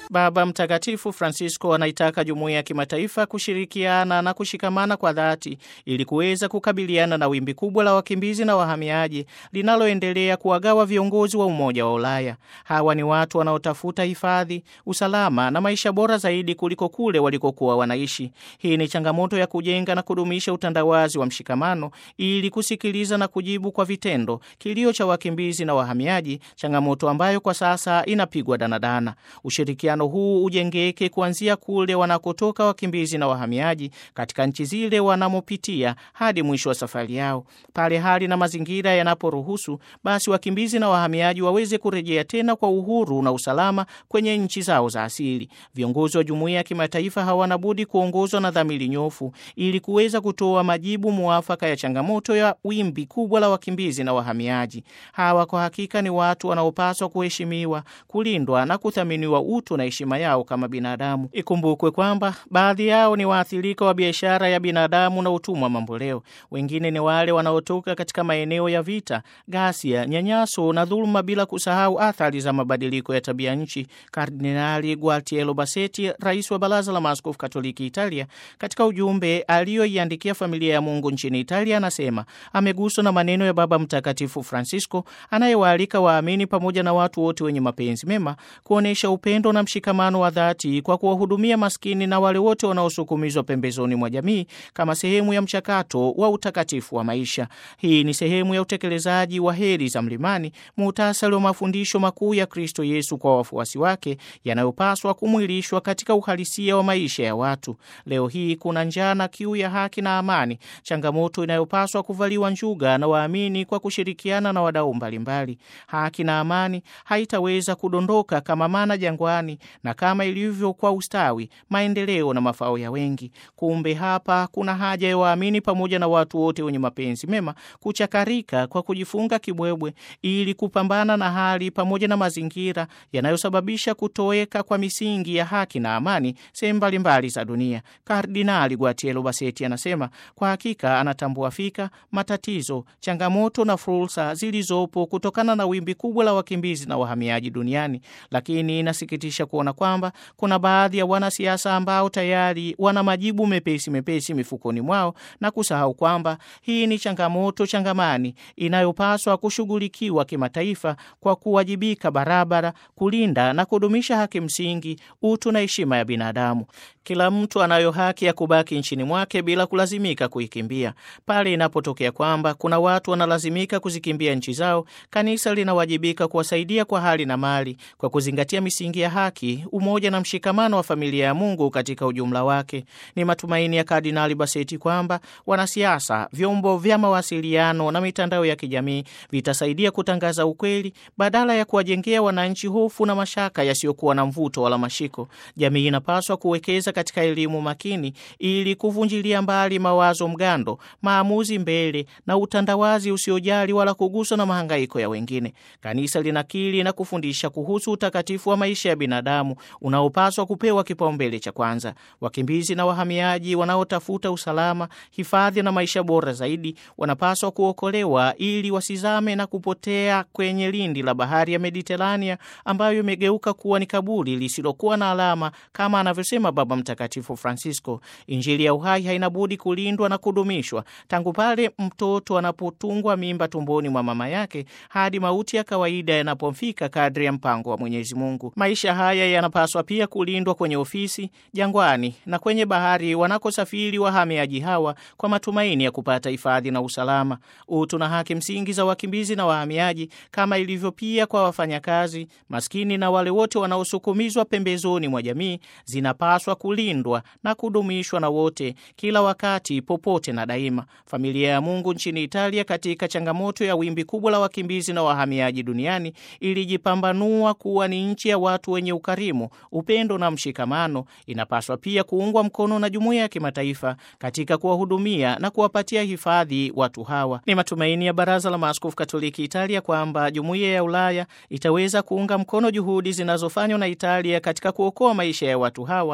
Baba Mtakatifu Francisco anaitaka jumuiya ya kimataifa kushirikiana na kushikamana kwa dhati ili kuweza kukabiliana na wimbi kubwa la wakimbizi na wahamiaji linaloendelea kuwagawa viongozi wa Umoja wa Ulaya. Hawa ni watu wanaotafuta hifadhi, usalama na maisha bora zaidi kuliko kule walikokuwa wanaishi. Hii ni changamoto ya kujenga na kudumisha utandawazi wa mshikamano ili kusikiliza na kujibu kwa vitendo kilio cha wakimbizi na wahamiaji, changamoto ambayo kwa sasa inapigwa danadana. Ushirikiano huu ujengeke kuanzia kule wanakotoka wakimbizi na wahamiaji katika nchi zile wanamopitia hadi mwisho wa safari yao. Pale hali na mazingira yanaporuhusu, basi wakimbizi na wahamiaji waweze kurejea tena kwa uhuru na usalama kwenye nchi zao za asili. Viongozi wa jumuiya ya kimataifa hawana budi kuongozwa na dhamiri nyofu ili kuweza kutoa majibu muafaka ya changamoto ya wimbi kubwa la wakimbizi na wahamiaji. Hawa kwa hakika ni watu wanaopaswa kuheshimiwa, kulindwa na kuthaminiwa utu na heshima yao kama binadamu. Ikumbukwe kwamba baadhi yao ni waathirika wa biashara ya binadamu na utumwa mamboleo. Wengine ni wale wanaotoka katika maeneo ya vita, ghasia, nyanyaso na dhuluma, bila kusahau athari za mabadiliko ya tabia nchi. Kardinali Gualtiero Bassetti, rais wa Baraza la Maaskofu Katoliki Italia, katika ujumbe aliyoiandikia familia ya Mungu nchini Italia, anasema ameguswa na maneno ya Baba Mtakatifu Francisco anayewaalika waamini pamoja na watu wote wenye mapenzi mema kuonyesha upendo na mshikamano wa dhati kwa kuwahudumia maskini na wale wote wanaosukumizwa pembezoni mwa jamii kama sehemu ya mchakato wa utakatifu wa maisha. Hii ni sehemu ya utekelezaji wa heri za mlimani, muhtasari wa mafundisho makuu ya Kristo Yesu kwa wafuasi wake yanayopaswa kumwilishwa katika uhalisia wa maisha ya watu. Leo hii kuna njaa na kiu ya haki na amani, changamoto inayopaswa kuvaliwa njuga na waamini kwa kushirikiana na wadau mbalimbali. Haki na amani haitaweza kudondoka kama mana jangwani na kama ilivyo kwa ustawi, maendeleo na mafao ya wengi. Kumbe hapa kuna haja ya waamini pamoja na watu wote wenye mapenzi mema kuchakarika kwa kujifunga kibwebwe ili kupambana na hali pamoja na mazingira yanayosababisha kutoweka kwa misingi ya haki na amani sehemu mbalimbali za dunia. Kardinali Guatiero Bassetti anasema kwa hakika anatambua fika matatizo, changamoto na fursa zilizopo kutokana na wimbi kubwa la wakimbizi na wahamiaji duniani, lakini inasikitisha kuona kwamba kuna baadhi ya wanasiasa ambao tayari wana majibu mepesi mepesi mifukoni mwao na kusahau kwamba hii ni changamoto changamani inayopaswa kushughulikiwa kimataifa kwa kuwajibika barabara, kulinda na kudumisha haki msingi, utu na heshima ya binadamu. Kila mtu anayo haki ya kubaki nchini mwake bila kulazimika kuikimbia. Pale inapotokea kwamba kuna watu wanalazimika kuzikimbia nchi zao, kanisa linawajibika kuwasaidia kwa hali na mali, kwa kuzingatia misingi ya haki, umoja na mshikamano wa familia ya Mungu katika ujumla wake. Ni matumaini ya Kardinali Bassetti kwamba wanasiasa, vyombo vya mawasiliano na mitandao ya kijamii vitasaidia kutangaza ukweli badala ya kuwajengea wananchi hofu na mashaka yasiyokuwa na mvuto wala mashiko. Jamii inapaswa kuwekeza katika elimu makini ili kuvunjilia mbali mawazo mgando, maamuzi mbele na utandawazi usiojali wala kuguswa na mahangaiko ya wengine. Kanisa linakiri na kufundisha kuhusu utakatifu wa maisha ya binadamu unaopaswa kupewa kipaumbele cha kwanza. Wakimbizi na wahamiaji wanaotafuta usalama, hifadhi na maisha bora zaidi wanapaswa kuokolewa ili wasizame na kupotea kwenye lindi la bahari ya Mediterania ambayo imegeuka kuwa ni kaburi lisilokuwa na alama kama anavyosema Baba Mtakatifu Francisco. Injili ya uhai haina budi kulindwa na kudumishwa tangu pale mtoto anapotungwa mimba tumboni mwa mama yake hadi mauti ya kawaida yanapofika kadri ya mpango wa Mwenyezi Mungu. Maisha haya yanapaswa pia kulindwa kwenye ofisi, jangwani na kwenye bahari wanakosafiri wahamiaji hawa kwa matumaini ya kupata hifadhi na usalama. Utu na haki msingi za wakimbizi na wahamiaji, kama ilivyo pia kwa wafanyakazi maskini na wale wote wanaosukumizwa pembezoni mwa jamii, zinapaswa kulindwa na kudumishwa na wote, kila wakati, popote na daima. Familia ya Mungu nchini Italia, katika changamoto ya wimbi kubwa la wakimbizi na wahamiaji duniani, ilijipambanua kuwa ni nchi ya watu wenye ukarimu, upendo na mshikamano. Inapaswa pia kuungwa mkono na jumuiya ya kimataifa katika kuwahudumia na kuwapatia hifadhi watu hawa. Ni matumaini ya Baraza la Maaskofu Katoliki Italia kwamba jumuiya ya Ulaya itaweza kuunga mkono juhudi zinazofanywa na Italia katika kuokoa maisha ya watu hawa kwa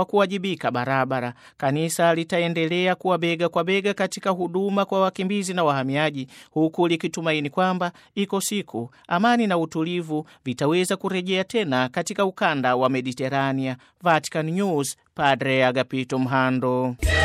kuwajibika barabara. Kanisa litaendelea kuwa bega kwa bega katika huduma kwa wakimbizi na wahamiaji, huku likitumaini kwamba iko siku amani na utulivu vitaweza kurejea tena katika ukanda wa Mediterania. Vatican News, Padre Agapito Mhando.